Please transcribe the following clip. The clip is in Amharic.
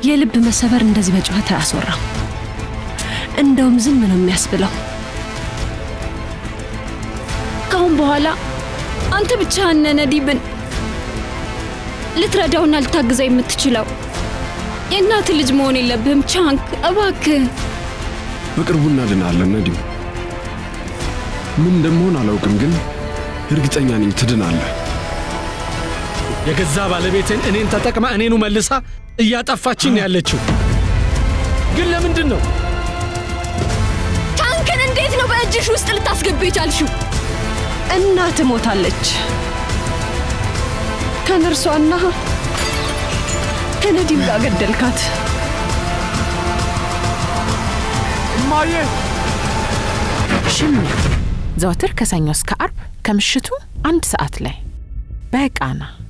የልብ መሰበር እንደዚህ በጨዋታ አያስወራም። እንደውም ዝም ነው የሚያስብለው። ከአሁን በኋላ አንተ ብቻህን ነህ ነዲብን ልትረዳውና ልታግዘው የምትችለው። የእናት ልጅ መሆን የለብህም ቻንክ፣ እባክህ። በቅርቡ እናድናለን ነዲም። ምን እንደምሆን አላውቅም፣ ግን እርግጠኛ ነኝ ትድናለህ። የገዛ ባለቤትን እኔን ተጠቅማ እኔኑ መልሳ እያጠፋችን ያለችው ግን ለምንድን ነው? ቻንክን እንዴት ነው በእጅሽ ውስጥ ልታስገቢ የቻልሽው? እናት ሞታለች። ከነርሷና ከነዲም ጋር ገደልካት። እማዬ ሽሚያ ዘወትር ከሰኞ እስከ አርብ ከምሽቱ አንድ ሰዓት ላይ በቃና